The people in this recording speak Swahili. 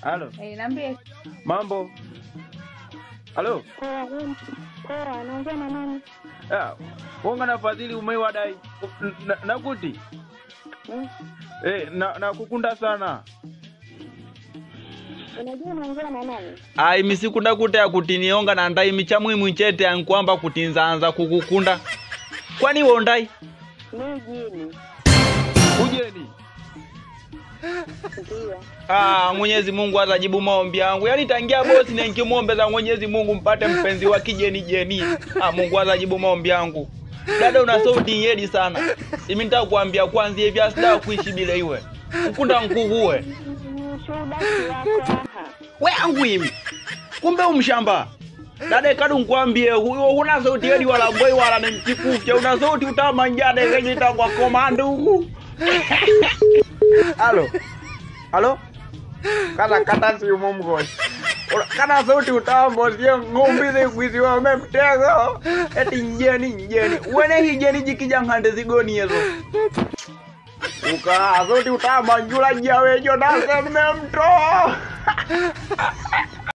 Halo, Eh, niambie. mambo? Halo, Poa, wewe- poa, naongea na nani? ah, wonga na fadhili umeiwadai na, nakuti Hmm? eh, na, nakukunda sana Unajua naongea na nani? ai misikunda kuti akutinionga na ndai michamwimwi chete ankwamba kuti nzaanza kukukunda kwani iwe ndai Mimi jini. ujeni Ndio. ah, mwenyezi mungu atajibu maombi yangu yaani tangia bosi nenkimwombeza mwenyezi mungu mpate mpenzi wa kijeni jeni ah, mungu atajibu maombi yangu dada una sauti yedi sana imi nitakuambia kwanza hivi asida kuishi bila iwe nkunda nkukuwe Mm, Shuhuda yako aha. we angu imi kumbe umshamba dada kadu nkwambie huyo huna sauti yedi wala mboi wala nemchikufya una sauti utamanjade kenyita kwa komando huku halo halo kata kata simu mgosi Ula- kana sauti utambo sio ng'umbize kwisiwa memtego eti njeni njeni wene hijeni jikijang'ande zigoni yezo uka sauti utamanjula jawejo nasememto